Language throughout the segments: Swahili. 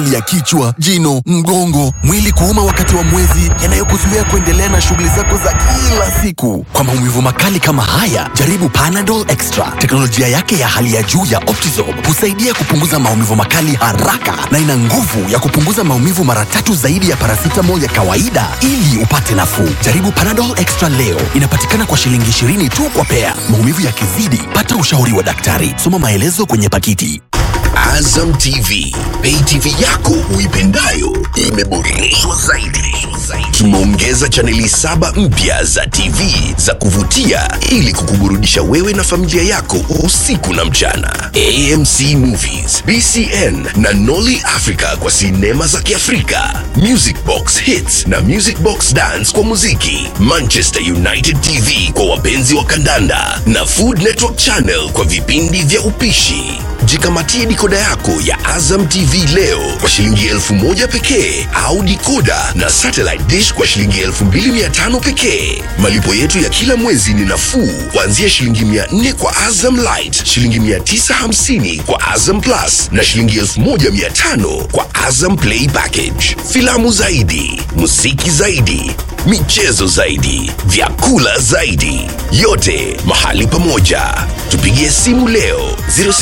ya kichwa, jino, mgongo, mwili kuuma wakati wa mwezi, yanayokuzuia kuendelea na shughuli zako za kila siku. Kwa maumivu makali kama haya, jaribu Panadol Extra. Teknolojia yake ya hali ya juu ya Optizorb husaidia kupunguza maumivu makali haraka na ina nguvu ya kupunguza maumivu mara tatu zaidi ya paracetamol ya kawaida ili upate nafuu. Jaribu Panadol Extra leo. Inapatikana kwa shilingi 20 tu kwa pea. Maumivu yakizidi, pata ushauri wa daktari. Soma maelezo kwenye pakiti. Azam TV, pay TV yako uipendayo imeboreshwa zaidi. Tumeongeza chaneli saba mpya za TV za kuvutia ili kukuburudisha wewe na familia yako usiku na mchana. AMC Movies, BCN na Nolly Africa kwa sinema za Kiafrika, Music Box Hits na Music Box Dance kwa muziki, Manchester United TV kwa wapenzi wa kandanda na Food Network Channel kwa vipindi vya upishi. Jikamatie dikoda yako ya Azam TV leo kwa shilingi elfu moja pekee au dikoda na satellite dish kwa shilingi elfu mbili mia tano pekee. Malipo yetu ya kila mwezi ni nafuu kuanzia shilingi mia nne kwa Azam Light, shilingi mia tisa hamsini kwa Azam Plus na shilingi elfu moja mia tano kwa Azam Play Package. Filamu zaidi, muziki zaidi, michezo zaidi, vyakula zaidi, yote mahali pamoja. Tupigie simu leo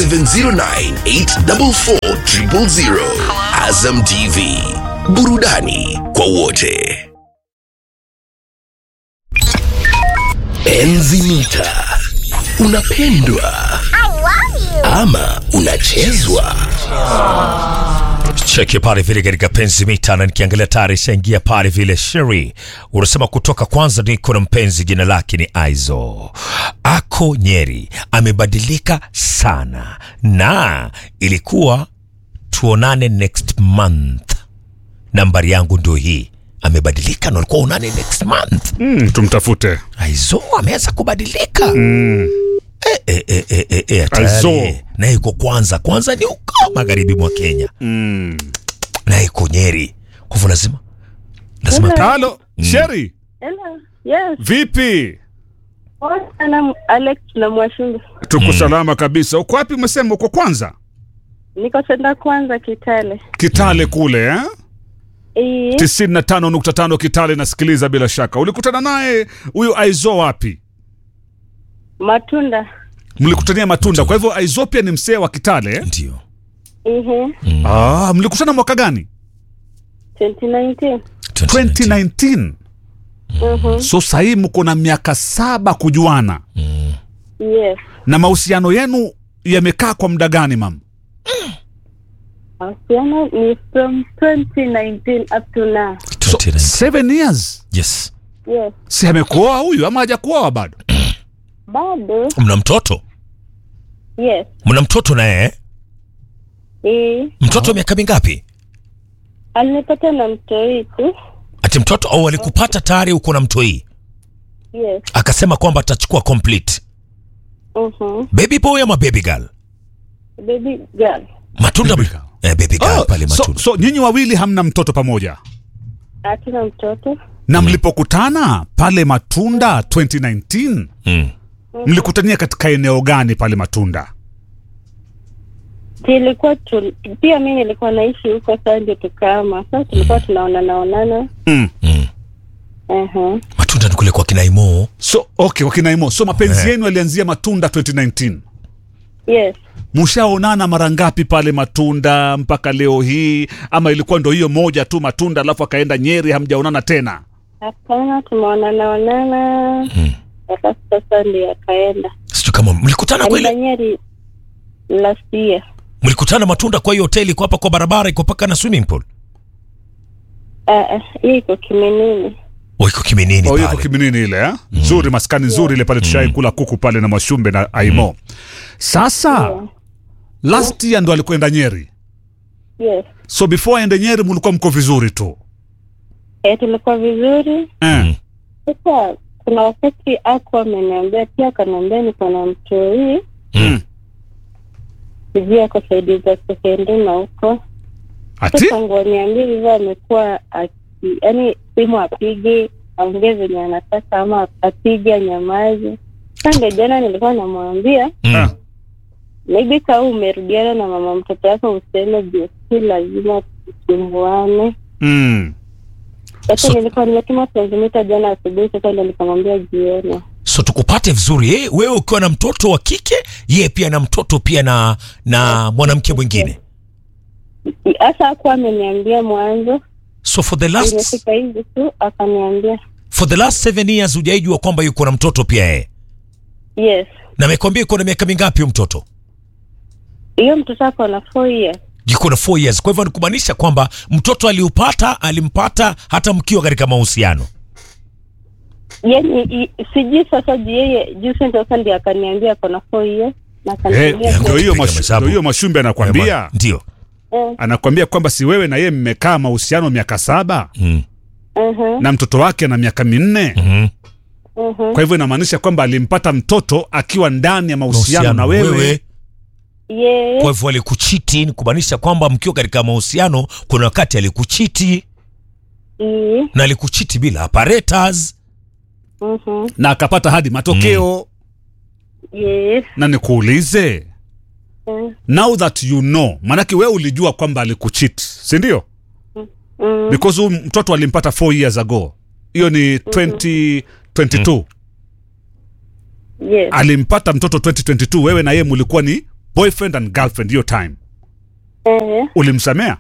0709844000. Azam TV, burudani kwa wote. Enzi mita, unapendwa ama unachezwa? cheki pale vile katika penzi mita na nikiangalia tayari ishaingia pale vile sheri unasema kutoka kwanza niko na mpenzi jina lake ni aizo ako nyeri amebadilika sana na ilikuwa tuonane next month nambari yangu ndio hii amebadilika na ulikuwa unane next month Mm, tumtafute aizo ameanza kubadilika mm. E, e, e, e, e, e, Aizo. tayari naye iko kwanza kwanza ni uko magharibi mwa kenya mm. naye iko nyeri kwa hivyo lazima lazima halo sheri Hello. Yes. vipi Poa sana Alex na Mwashungu. tuko salama kabisa uko wapi umesema uko kwanza Niko senda kwanza Kitale. kitale kule eh? Eh, 95.5 kitale nasikiliza bila shaka ulikutana naye huyu aizo wapi matunda. mlikutania matunda kwa hivyo aizo pia ni msee wa kitale eh? ndio Ehe. ah, mlikutana mwaka gani 2019. 2019 Mhm. so sahii mko na miaka saba kujuana Yes. na mahusiano yenu yamekaa kwa muda gani mam Mahusiano ni from 2019 up to now. so, 29. seven years yes Yes. si amekuoa huyu ama hajakuoa bado Bado. mna mtoto Yes. mna mtoto naye eh? Eh, mtoto miaka mingapi alinipata na mtoi tu. ati mtoto au alikupata tayari uko na mtoi Yes. akasema kwamba atachukua complete Mhm. baby boy ama baby girl Baby girl. matunda Baby girl. eh, baby girl Oh, pale so, matunda so nyinyi wawili hamna mtoto pamoja Hatuna mtoto. na mlipokutana pale matunda 2019 mm. mlikutania katika eneo gani pale matunda Tulikuwa tu, pia mimi nilikuwa naishi huko sasa ndio tukama. Sasa tulikuwa tunaonana onana. mm. Mm. Mhm. matunda ni kule kwa kinaimo so okay wakinaimo so mapenzi yenu yalianzia matunda 2019 Yes. mshaonana mara ngapi pale matunda mpaka leo hii ama ilikuwa ndo hiyo moja tu matunda alafu akaenda nyeri hamjaonana tena Hapana, tumeonana onana mpaka sasa ndio akaenda sijui kama mlikutana kwa aenda ile Nyeri last year. mlikutana matunda kwa hiyo hoteli iko hapa kwa barabara iko paka na swimming pool Ah, ah, hii iko Kiminini. oh, iko kiminini Oh, yuko pale kiminini ile eh? nzuri maskani nzuri ile pale tushai kula kuku pale na mashumbe na aimo sasa Yeah. last year ndo alikwenda nyeri Yes. so before aende nyeri mulikuwa mko vizuri tu Eh, tulikuwa vizuri. eh. Sasa kuna wakati ako ameniambia pia akaniambia niko na mtoi Mm. sijui ako saidi za sekenduma huko. ati Sasa ngoniambia hivyo amekuwa aki yaani simu apige aongee venye anataka ama apige anyamaze. Sasa ndio jana nilikuwa namwambia Mm. Ah. maybe kama umerudiana na mama mtoto wako useme juu si lazima tusumbuane. mm. Sasa So- nilikuwa nimetuma sentimita jana asubuhi, sasa ndio nikamwambia jioni. so tukupate vizuri eh, wewe ukiwa na mtoto wa kike yeye pia na mtoto pia na na mwanamke mwingine Hasa hakuwa ameniambia mwanzo, so for the last imefika hivi tu akaniambia for the last seven years hujaijua kwamba yuko na mtoto pia yeye yes. na amekwambia yuko na miaka mingapi huyo mtoto Hiyo mtoto ako na four years. yuko na 4 years kwa hivyo ni kumaanisha kwamba mtoto aliupata alimpata hata mkiwa katika mahusiano Yani i- sijui sasa juu yeye juzi ndio sasa ndio akaniambia ako na four years na Eh, akaniambia ndio hiyo Piga mashu- mahesabu. ndio hiyo mashumbe anakwambia ndio eh, anakwambia kwamba si wewe na yeye mmekaa mahusiano miaka saba mm. uh-huh, na mtoto wake ana miaka minne mm uh-huh. kwa hivyo inamaanisha kwamba alimpata mtoto akiwa ndani ya mahusiano na wewe, Yes. kwa hivyo alikuchiti ni kumaanisha kwamba mkiwa katika mahusiano kuna wakati alikuchiti Eh, na alikuchiti bila apparatus mhm, na akapata hadi matokeo yes. na nikuulize eh, now that you know maanake wewe ulijua kwamba alikuchit sindio mm, because huyu mtoto alimpata 4 years ago hiyo ni 2022 yes. alimpata mtoto 2022 wewe na yeye mulikuwa ni boyfriend and girlfriend hiyo time Eh, ulimsamea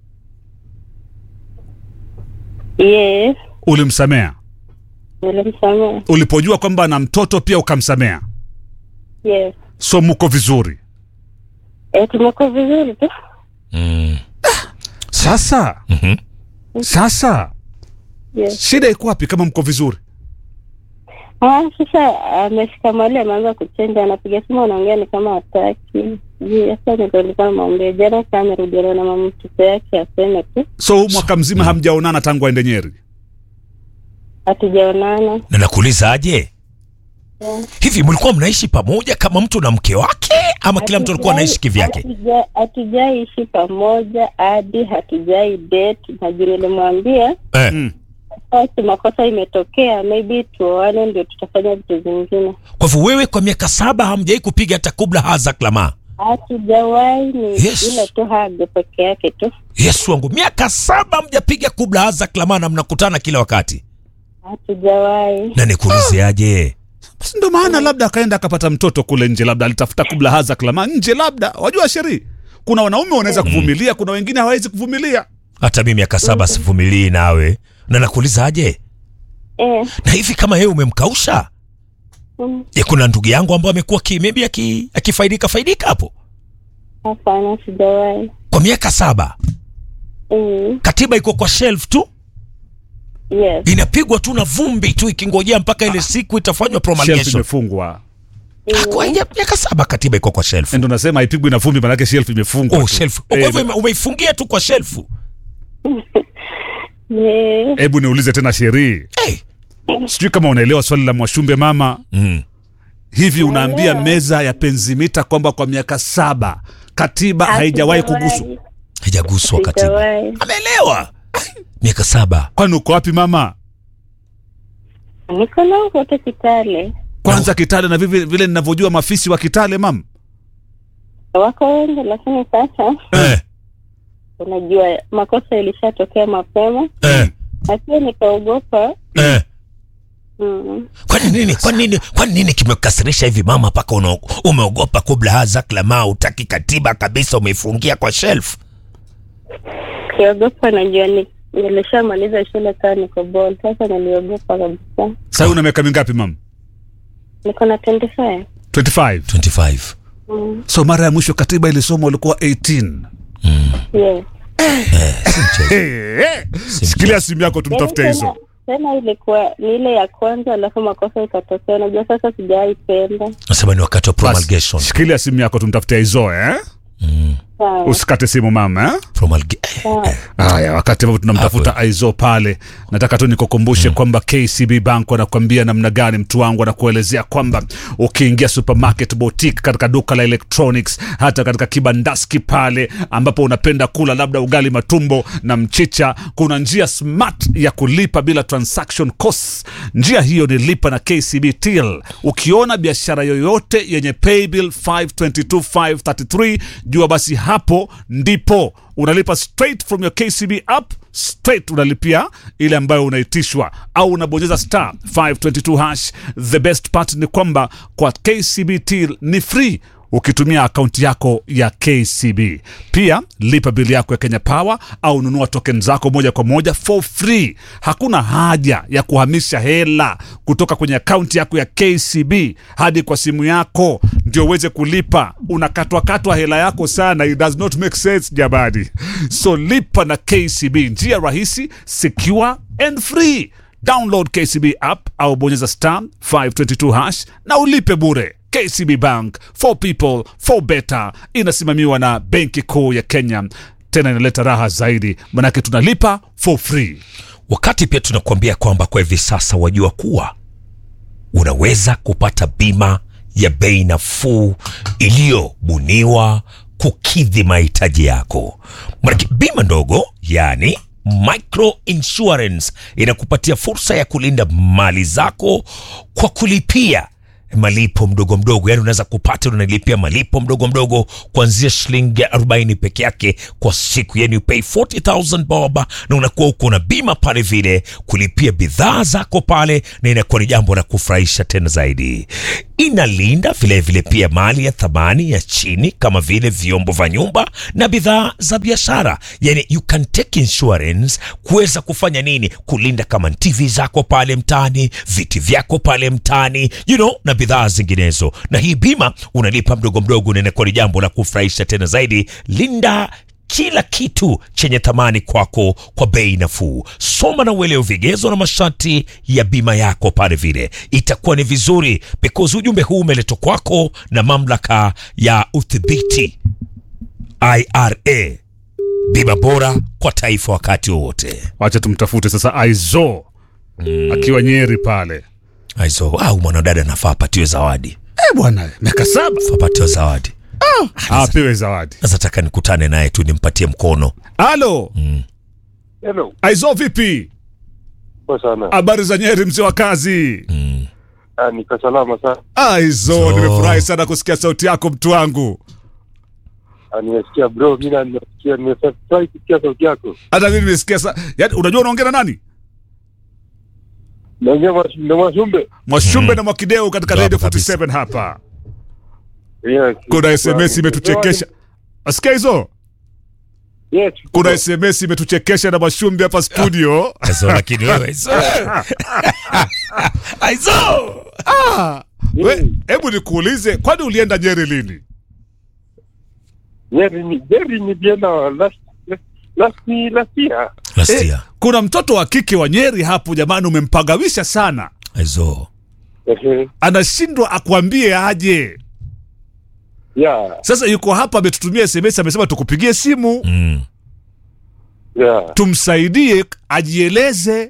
yes. ulimsamea Nilimsamea. ulipojua kwamba ana mtoto pia ukamsamea Yes. so muko vizuri Eh, tumekuwa vizuri tu. mm. sasa Mhm. sasa Yes. shida iko wapi kama mko vizuri Ah, sasa amefika mahali ameanza kuchenja, anapiga simu anaongea ni kama hataki. Juu sasa ndio nilikuwa namwambia jana kama amerudiana na mama mtoto yake aseme tu so huu mwaka mzima hamjaonana tangu aende nyeri hatujaonana. na nakuuliza aje hivi mlikuwa mnaishi pamoja kama mtu na mke wake ama kila mtu alikuwa anaishi kivyake Hatuja- Hatujaishi pamoja hadi hatujai date, na juu nilimwambia eh. mm. basi makosa imetokea, maybe tuoane ndio tutafanya vitu zingine. kwa hivyo wewe kwa miaka saba hamjai kupiga hata kubla haza klama Hatujawahi, ni Yes. ile tu hage peke yake tu, yesu wangu miaka saba mjapiga kubla haza klama na mnakutana kila wakati hatujawahi. na nikuulize aje basi ndo maana labda akaenda akapata mtoto kule nje labda alitafuta kubla haza klama nje labda wajua sheri kuna wanaume wanaweza kuvumilia kuna wengine hawawezi kuvumilia hata mi miaka saba sivumilii nawe na nakuuliza aje Eh, na hivi kama yeye umemkausha mm, je kuna ndugu yangu ambao amekuwa ki- maybe aki- akifaidika faidika hapo hapana, sijawahi. kwa miaka saba Mm, katiba iko kwa shelf tu yes. inapigwa tu na vumbi tu ikingojea mpaka ile siku itafanywa shelf promulgation imefungwa Kwa hiyo miaka saba katiba iko kwa shelf ndo nasema haipigwi na vumbi manake shelf imefungwa oh, tu. shelf. Oh, kwa Eh, hivyo ime- umeifungia tu kwa shelfu Yes. hebu niulize tena sheri hey. sijui kama unaelewa swali la mwashumbe mama mm. hivi unaambia meza ya penzimita kwamba kwa miaka saba katiba haijawahi kuguswa haijaguswa katiba Sijawahi. ameelewa miaka saba kwani uko wapi mama Niko nao wote Kitale, kwanza kitale na vile, vile ninavyojua mafisi wa kitale mam wako wengi, lakini sasa eh. unajua makosa ilishatokea mapema, Eh. na pia nikaogopa Eh. mm, kwani nini kwani nini kwani nini kimekasirisha hivi mama mpaka una- umeogopa kubla haza klama utaki katiba kabisa umeifungia kwa shelf kiogopa, najua ni nilishamaliza shule kaa niko bol, sasa niliogopa kabisa. sahii una miaka mingapi mam Niko na 25 25 25 mm, so mara ya mwisho katiba ilisoma ulikuwa 18 yes. hey, hey. shikilia simu yako tumtafute Yaani hizo tena- tena ilikuwa ni ile ya kwanza, alafu makosa ikatokea. Unajua sasa sijaipenda. nasema ni wakati wa Basi, promulgation shikilia simu yako tumtafute hizo eh? Sawa, usikate simu mama eh? Promulga- eh. sawa. haya wakati ambapo tunamtafuta aizo pale nataka tu nikukumbushe kwamba kcb bank wanakuambia namna gani mtu wangu anakuelezea kwamba ukiingia supermarket boutique katika duka la electronics hata katika kibandaski pale ambapo unapenda kula labda ugali matumbo na mchicha kuna njia smart ya kulipa bila transaction costs njia hiyo ni lipa na kcb till ukiona biashara yoyote yenye paybill 522533 jua basi hapo ndipo unalipa straight from your KCB app straight unalipia ile ambayo unaitishwa au unabonyeza star 522 hash the best part ni kwamba kwa KCB till ni free ukitumia akaunti yako ya KCB. Pia lipa bili yako ya Kenya Power au nunua token zako moja kwa moja for free. Hakuna haja ya kuhamisha hela kutoka kwenye akaunti yako ya KCB hadi kwa simu yako ndio uweze kulipa. Unakatwakatwa hela yako sana, it does not make sense jamani. So lipa na KCB, njia rahisi, secure and free. Download KCB app au bonyeza star 522 hash na ulipe bure. KCB Bank for people for better, inasimamiwa na Benki Kuu ya Kenya. Tena inaleta raha zaidi, manake tunalipa for free. wakati pia tunakuambia kwamba kwa hivi sasa wajua kuwa unaweza kupata bima ya bei nafuu iliyobuniwa kukidhi mahitaji yako manake bima ndogo yani micro insurance inakupatia fursa ya kulinda mali zako kwa kulipia malipo mdogo mdogo yani unaweza kupata unalipia malipo mdogo mdogo kuanzia shilingi 40 peke yake kwa siku yani you pay 40000 bob na unakuwa uko na bima pale vile kulipia bidhaa zako pale na inakuwa ni jambo la kufurahisha tena zaidi inalinda vile vile pia mali ya thamani ya chini kama vile vyombo vya nyumba na bidhaa za biashara yani you can take insurance kuweza kufanya nini kulinda kama tv zako pale mtaani viti vyako pale mtaani you know na bidhaa zinginezo na hii bima unalipa mdogo mdogo na inakuwa ni jambo la kufurahisha tena zaidi linda kila kitu chenye thamani kwako kwa bei nafuu soma na uelewe vigezo na masharti ya bima yako pale vile itakuwa ni vizuri because ujumbe huu umeletwa kwako na mamlaka ya udhibiti ira bima bora kwa taifa wakati wowote Wacha tumtafute sasa Aizo akiwa Nyeri pale. aizo au mwanadada anafaa apatiwe zawadi Eh bwana, miaka saba Afaa apatiwe zawadi apewe zawadi. sasa taka nikutane naye tu nimpatie mkono Halo Hello. Aizo, vipi? Poa sana. Habari za Nyeri, mzee wa kazi? Ah, niko salama sana. Aizo, So- nimefurahi sana kusikia sauti yako mtu wangu. Ah, nimesikia bro, mimi na nimesikia nimefurahi kusikia sauti yako. Hata mimi nimesikia sa... Yaani, unajua unaongea na nani? Naongea mwa- na Mwashumbe. Mwashumbe na Mwakideu katika Bravo Radio kabisa. 47 hapa. Yes. Kuna SMS imetuchekesha. Asikia hizo? Yes. Kuna SMS imetuchekesha na Mwashumbe hapa studio. aizo lakini wewe aizo aizo We, hebu nikuulize, kwani ulienda Nyeri lini? Jerry ni Jerry ni biena last last ni last year. last Eh, year kuna mtoto wa kike wa Nyeri hapo jamani, umempagawisha sana, aizo Ehe. anashindwa akwambie aje. Yeah. Sasa yuko hapa, ametutumia SMS, amesema tukupigie simu mm. Yeah. tumsaidie ajieleze.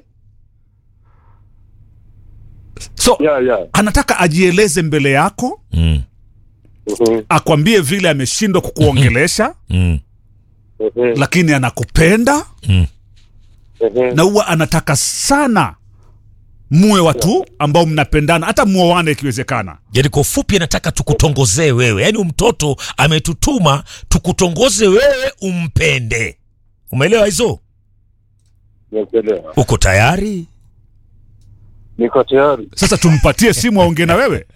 So Yeah, yeah. anataka ajieleze mbele yako, Mm. Ehe. akwambie vile ameshindwa kukuongelesha, Mm. Ehe. lakini anakupenda Mm. Ehe. na huwa anataka sana muwe watu ambao mnapendana, hata muoane ikiwezekana. yani kwa ufupi anataka tukutongozee wewe yaani mtoto ametutuma tukutongoze wewe umpende umeelewa hizo Nimekuelewa. uko tayari Niko tayari. Sasa tumpatie simu aongee na wewe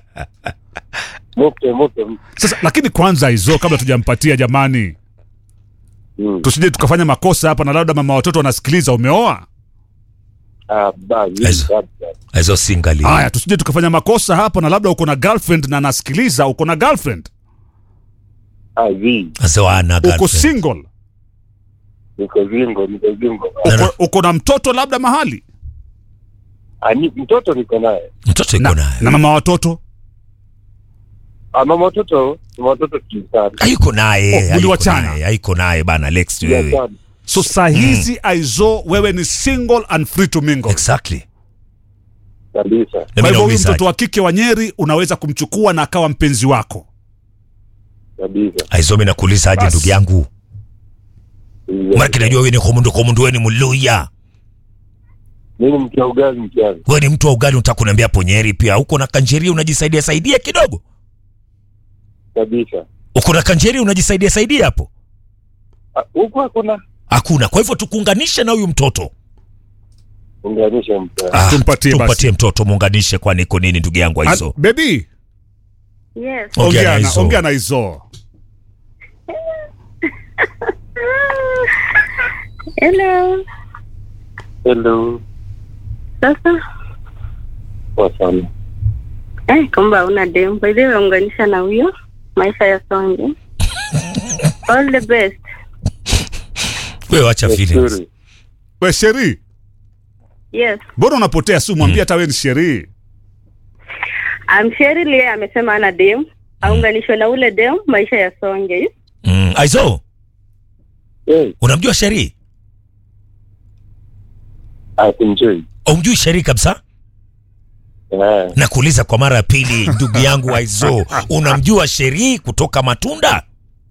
Moto moto. sasa. Lakini kwanza hizo, kabla tujampatia, jamani, Mm. tusije tukafanya makosa hapa na labda mama watoto wanasikiliza. Umeoa? Ah, basi. Aizo. basi. hizo singali Haya, tusije tukafanya makosa hapa na labda uko na girlfriend na anasikiliza. Uko na girlfriend, Ah, zi. Hizo ana uko girlfriend. single, Niko zingo, niko zingo. uko, uko na mtoto labda mahali Ah, ni mtoto niko naye. mtoto iko na, naye na mama watoto Ah, mama watoto, mama watoto kisari. hayuko naye Oh, hayuko uliwachana. naye, hayuko naye bana Alex Yeah, wewe sana. so saa hizi aizo wewe ni single and free to mingle. exactly Kabisa. na Kwa mimi hivyo huyu nauliza mtoto wa kike wa Nyeri unaweza kumchukua na akawa mpenzi wako. Kabisa. aizo mimi nakuuliza aje Bas. ndugu yangu Yeah. maana najua wewe ni komundu komundu wewe ni mluya Mimi mtu wa ugali mkiani. wewe ni mtu wa ugali unataka kuniambia ponyeri pia uko na kanjeria unajisaidia saidia kidogo Kabisa. uko na kanjeri unajisaidia saidia hapo Ah, Huku hakuna hakuna kwa hivyo tukuunganishe na huyu mtoto unganisha mtu. Ah, Tumpatie basi. tumpatie mtoto muunganishe kwani iko nini ndugu yangu An- aizo Baby, Yes. Ongea ongea na na Izo. ongea na Izo. Hello. Hello. Sasa Poa sana. eh, kumbe una dem. By the way, unganisha na huyo maisha ya songe. All the best. wewe acha feelings Nzuri. We Sheri, Yes. mbona unapotea simu? Mwambie hata wewe ni Sheri. I'm Sherry Lee amesema ana dem. Aunganishwe na ule dem maisha ya songe. mm. aizo Hey, unamjua sheri asimjui. umjui sheri kabisa Eh, na kuuliza kwa mara ya pili ndugu yangu aizo unamjua sheri kutoka matunda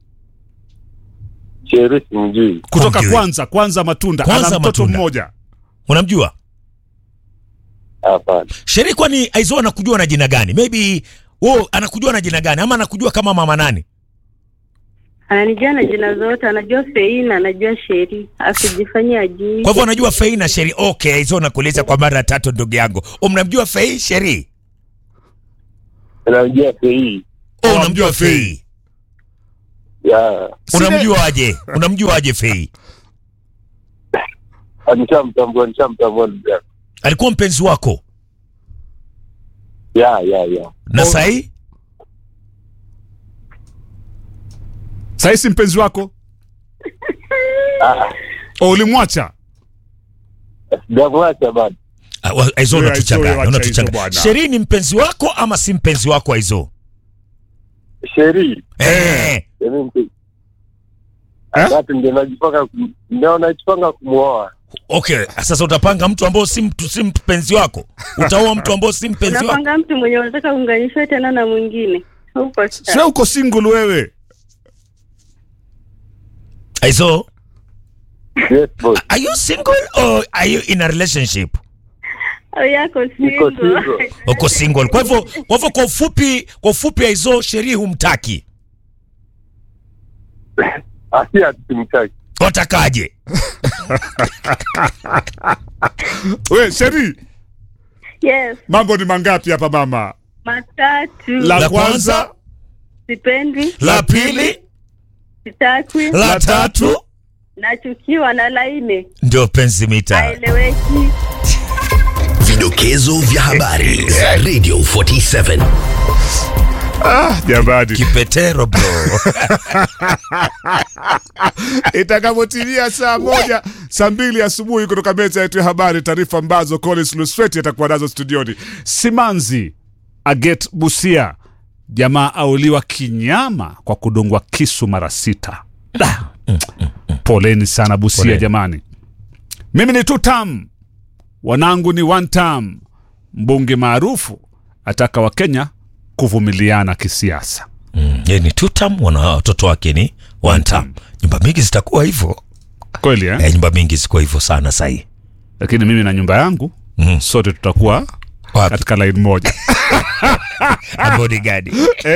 Sheri simjui. Kutoka Humjui. kwanza kwanza matunda, Kwanza ana mtoto Matunda. mmoja. unamjua Hapana. sheri kwani aizo anakujua na jina gani maybe oh, anakujua na jina gani ama anakujua kama mama nani Ananijua na jina zote, anajua Feina, anajua Sheri. Asijifanyie ajui. kwa hivyo anajua fei na sheri okay aizo nakuuliza kwa mara ya tatu ndugu yangu umnamjua fei sheri Namjua Fei. oh, Oh, unamjua unamjua Fei. fei Ya, unamjuaje unamjuaje fei ah, nishamtambua, nishamtambua ndugu yako. alikuwa mpenzi wako Ya, ya, ya. na Oh. sahii Sasa si mpenzi wako? Ah, O ulimwacha? sijamwacha bado. Ah, wa- aizo Wewe, unatuchanganya Aizo, wacha unatuchanganya hizo bwana. sheri ni mpenzi wako ama si mpenzi wako aizo Sheri. eh. Yaani mpe- Eh? Watu ndio najipanga kum- ndio najipanga kumwoa. okay sasa utapanga mtu ambao si mtu si mpenzi wako utaoa mtu ambao si mpenzi wako Unapanga mtu mwenye unataka unganishwe tena na mwingine. Huko Sio uko single wewe. aizo Yes, boss. are you single or are you in a relationship au yako Niko single. single. uko single kwa hivyo kwa hivyo kwa ufupi kwa ufupi aizo sheri humtaki Asi atimtaki. watakaje We Sheri, Yes, mambo ni mangapi hapa mama? matatu. La, La kwanza, kwanza, Sipendi, la pili sitakwi, la tatu nachukiwa na laini. ndio penzi mita Haeleweki. Vidokezo vya habari za Radio 47. jamani. kipetero bro itakapotimia saa moja saa mbili asubuhi kutoka meza yetu ya habari, taarifa ambazo Collins Lusweti atakuwa nazo studioni. Simanzi Aget Busia, jamaa auliwa kinyama kwa kudungwa kisu mara sita. Da. Poleni sana Busia Poleni. jamani. Mimi ni tutam, wanangu ni one tam. Mbunge maarufu ataka Wakenya kuvumiliana kisiasa. mm, ye ni tutam wana watoto wake ni one tam nyumba mingi zitakuwa hivyo Kweli eh? eh, nyumba mingi zikuwa hivyo sana sahii Lakini mimi na nyumba yangu mm. sote tutakuwa wapi katika line moja. bodyguard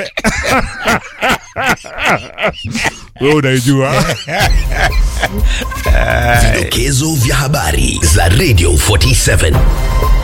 Wewe unaijua Vidokezo vya habari za Radio 47.